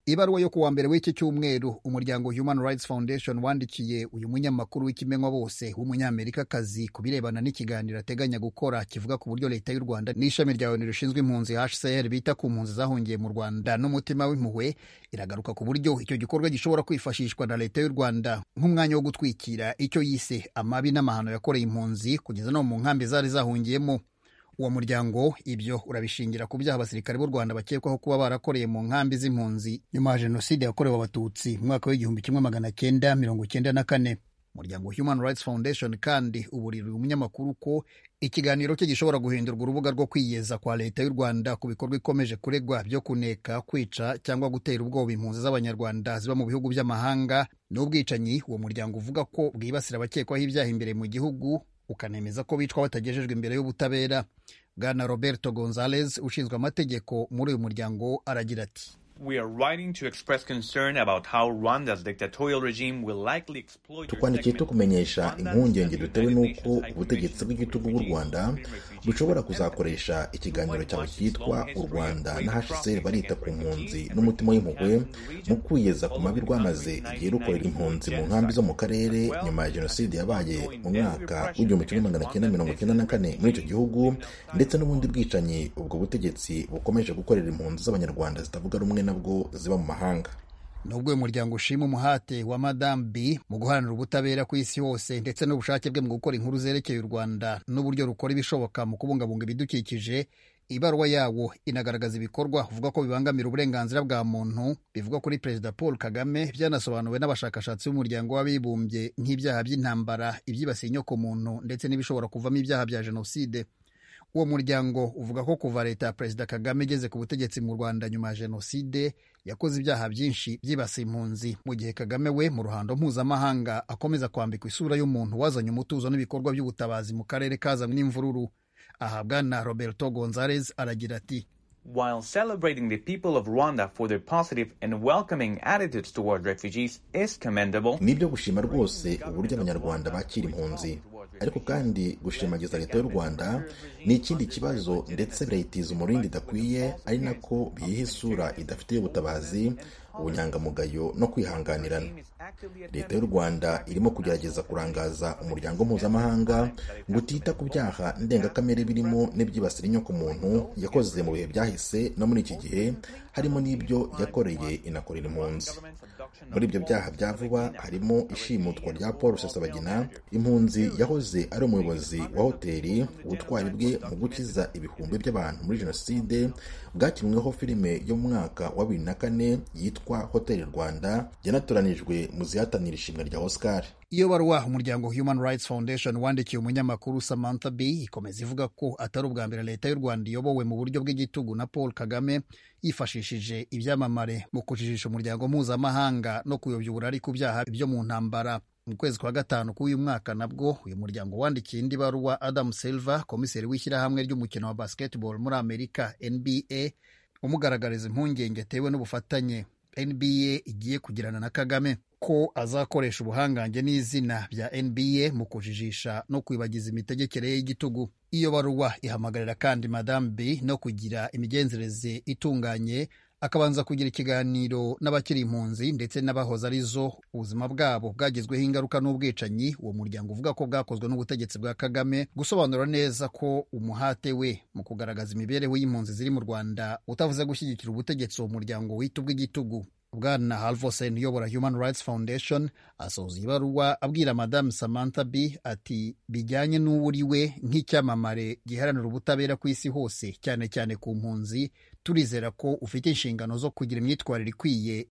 ibaruwa yo kuwa mbere w'iki cyumweru umuryango human rights foundation wandikiye uyu munyamakuru w'ikimenywa bose w'umunyamerikakazi ku birebana n'ikiganiro ateganya gukora kivuga ku buryo leta y'u rwanda n'ishami rya onu rishinzwe impunzi hcr bita ku mpunzi zahungiye mu rwanda n'umutima w'impuhwe iragaruka ku buryo icyo gikorwa gishobora kwifashishwa na leta y'u rwanda nk'umwanya wo gutwikira icyo yise amabi n'amahano yakoreye impunzi kugeza no mu nkambi zari zahungiyemo uwo muryango ibyo urabishingira ku byaha abasirikare b'u rwanda bakekwaho kuba barakoreye mu nkambi z'impunzi nyuma ya jenoside yakorewe abatutsi mu mwaka w'igihumbi kimwe magana cyenda mirongo cyenda na kane umuryango human rights foundation kandi uburira umunyamakuru ko ikiganiro cye gishobora guhindurwa urubuga rwo kwiyeza kwa leta y'u rwanda ku bikorwa ikomeje kuregwa byo kuneka kwica cyangwa gutera ubwoba impunzi z'abanyarwanda ziba mu bihugu by'amahanga n'ubwicanyi uwo muryango uvuga ko bwibasira abakekwaho ibyaha imbere mu gihugu ukanemeza ko bicwa batagejejwe imbere y'ubutabera bwana roberto gonzalez ushinzwe amategeko muri uyu muryango aragira ati tukwandikiye tukumenyesha impungenge dutewe n'uko ubutegetsi bw'igitugu bw'u rwanda bushobora kuzakoresha ikiganiro cyawe cyitwa u rwanda na hcr barita ku mpunzi n'umutima w'impuhwe mu kwiyeza ku mabi rwamaze igihe rukorera impunzi mu nkambi zo mu karere nyuma ya jenoside yabaye mu mwaka w'igihumbi kimwe magana cyenda mirongo cyenda na kane muri icyo gihugu ndetse n'ubundi bwicanyi ubwo butegetsi bukomeje gukorera impunzi z'abanyarwanda zitavuga rumwe nabwo ziba mu mahanga nubwo uyu muryango ushima umuhate wa madamu b mu guharanira ubutabera ku isi hose ndetse n'ubushake bwe mu gukora inkuru zerekeye u rwanda n'uburyo rukora ibishoboka mu kubungabunga ibidukikije ibaruwa yawo inagaragaza ibikorwa uvuga ko bibangamira uburenganzira bwa muntu bivuga kuri perezida paul kagame byanasobanuwe n'abashakashatsi b'umuryango w'abibumbye nk'ibyaha by'intambara ibyibasiye inyokomuntu ndetse n'ibishobora kuvamo ibyaha bya jenoside uwo muryango uvuga ko kuva leta ya perezida kagame igeze ku butegetsi mu rwanda nyuma ya jenoside yakoze ibyaha byinshi byibasiye impunzi mu gihe kagame we mu ruhando mpuzamahanga akomeza kwambikwa isura y'umuntu wazanye umutuzo n'ibikorwa by'ubutabazi mu karere kazanywe n'imvururu aha bwana roberto gonzalez aragira ati while celebrating the people of Rwanda for their positive and welcoming attitudes toward refugees is commendable. Ni ibyo gushima rwose uburyo abanyarwanda bakira impunzi, ariko kandi gushimagiza leta y'u Rwanda ni ikindi kibazo ndetse birayitiza umurindi idakwiye, ari nako biyiha isura idafitiye ubutabazi ubunyangamugayo no kwihanganirana leta y'u rwanda irimo kugerageza kurangaza umuryango mpuzamahanga ngo utita ku byaha ndengakamere birimo n'ibyibasira inyokomuntu yakoze mu bihe byahise no muri iki gihe harimo n'ibyo yakoreye inakorera impunzi muri ibyo byaha bya vuba harimo ishimutwa rya paul rusesabagina impunzi yahoze ari umuyobozi wa hoteli ubutwari bwe mu gukiza ibihumbi by'abantu muri jenoside bwakinweho filime yo mu mwaka wa bibiri na kane yitwa hoteli rwanda yanatoranijwe mu zihatanira ishimwe rya oscar iyo baruwa umuryango human rights foundation wandikiye umunyamakuru samantha b ikomeza ivuga ko atari ubwa mbere leta y'u rwanda iyobowe mu buryo bw'igitugu na paul kagame yifashishije ibyamamare mu kujijisha umuryango mpuzamahanga no kuyobya uburari ku byaha byo mu ntambara mu kwezi kwa gatanu k'uyu mwaka nabwo uyu muryango wandikiye indi baruwa adam silver komiseri w'ishyirahamwe ry'umukino wa basketball muri amerika nba umugaragariza impungenge atewe n'ubufatanye nba igiye kugirana na kagame ko azakoresha ubuhangange n'izina bya nba mu kujijisha no kwibagiza imitegekere ye y'igitugu iyo baruwa ihamagarira kandi madamu b no kugira imigenzereze itunganye akabanza kugira ikiganiro n'abakiri impunzi ndetse n'abahoze ari zo ubuzima bwabo bwagizweho ingaruka n'ubwicanyi uwo muryango uvuga ko bwakozwe n'ubutegetsi bwa kagame gusobanura neza ko umuhate we mu kugaragaza imibereho y'impunzi ziri mu rwanda utavuze gushyigikira ubutegetsi uwo muryango wita ubw'igitugu bwana halvosen uyobora human rights foundation asoza ibaruwa abwira madamu samantha b ati bijyanye n'uwo uri we nk'icyamamare giharanira ubutabera ku isi hose cyane cyane ku mpunzi turizera ko ufite inshingano zo kugira imyitwarire ikwiye